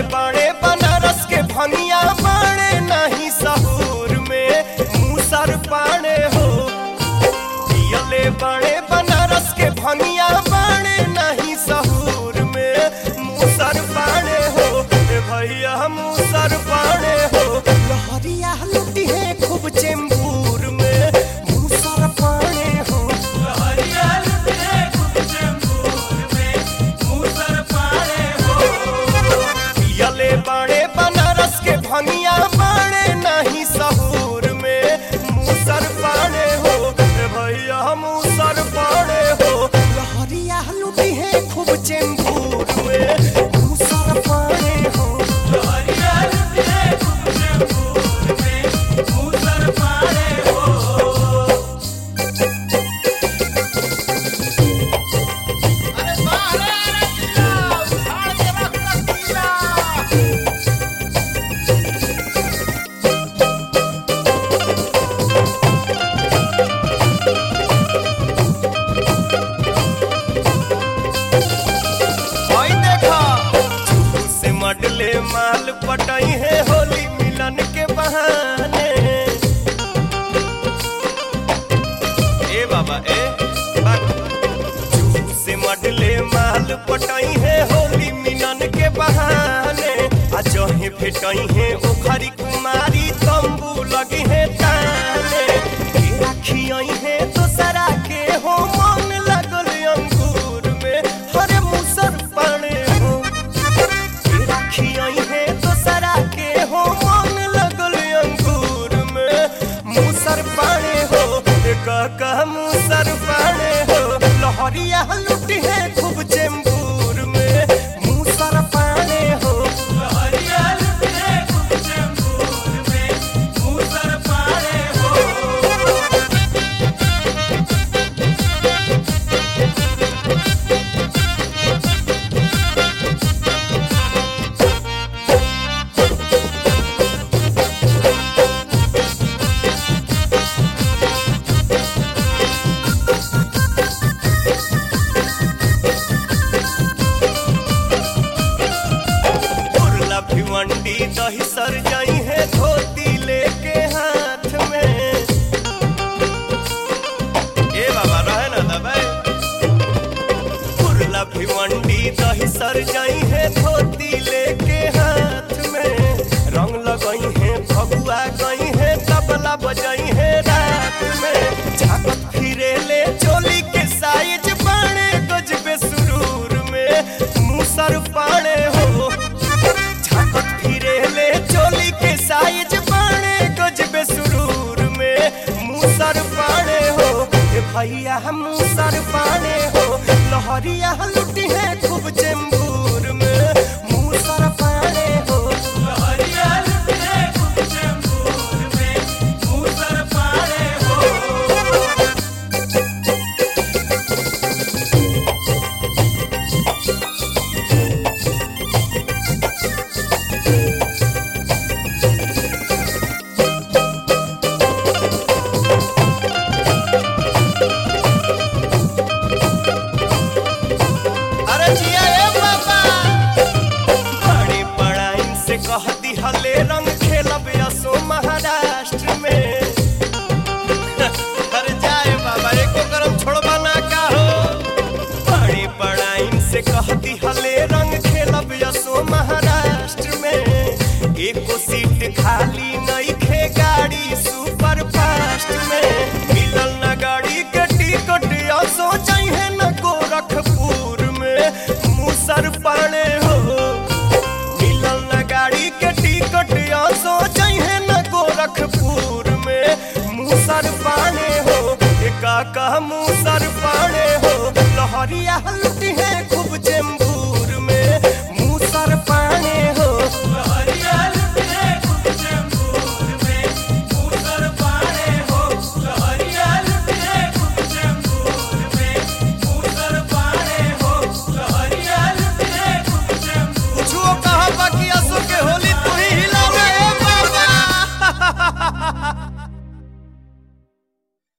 बाड़े बनारस के भंगिया बाड़े नहीं सहूर में मूसर पाड़े हो पियले बाड़े बनारस के भंगिया बाड़े नहीं सहूर में मूसर पाड़े हो ए भैया मूसर पाड़े हो लहरिया लुटी है खूब चेंबूर में मूसर पाड़े हो पियले बाड़े बनारस के भंगिया बाड़े नहीं सहूर में मूसर पाड़े हो ए भैया मूसर पाड़े हो लहरिया लुटी है खूब चेंबूर में मूसर पाड़े हो ओई देखा चूरू से मडले माल पटाई है होली मिलन के बहाने ए बाबा ए बात चूरू से मडले माल पटाई है होली मिलन के बहाने आ जहे भेटाई है ओखरी कुमारी तंबू लगी है ताने के राखियाई है दोसरा के हो मन लगल अंगूर में हरे मुसर पाने हो के राखियाई है दोसरा के हो मन लगल अंगूर में मुसर पाने हो ए काका मुसर पाने हो लहरिया लुटी है खूब चेंबूर में मुसर पाने हो उर्ला भिवंडी दही सर जाई है धोती लेके हाथ में ए बाबा रहे ना दबाई उर्ला भिवंडी दही सर जाई है धोती लेके हाथ में रंग लगाई है फगुआ गई है तबला बजाई है रात में झाकत फिरे ले चोली के साइज बाणे गजबे सुरूर में मुसर पाने हो झाकत फिरे ले चोली के साइज बाणे गजबे सुरूर में मुसर पाने हो ए भैया हम मुसर पाने हो लहरिया लुटी है खूब चेंबूर में मुसर पाने हो अरे जिया ए बाबा बड़ी बड़ाइन से कह दिहले रंग खेलब असो महाराष्ट्र में अरे जाए बाबा एको करम छोड़बा ना का हो बड़ी बड़ाइन से कह दिहले रंग खेलब असो महाराष्ट्र में एको सीट खाली नहीं खे गाड़ी सुपर फास्ट में मिलल ना गाड़ी के टिकट असो चाहिए न गोरखपुर में मुसर पाने हो मिलल न गाड़ी के टिकट असो चाहिए न गोरखपुर में मुसर पाने हो ए काका मुसर पाने हो लहरिया लुटी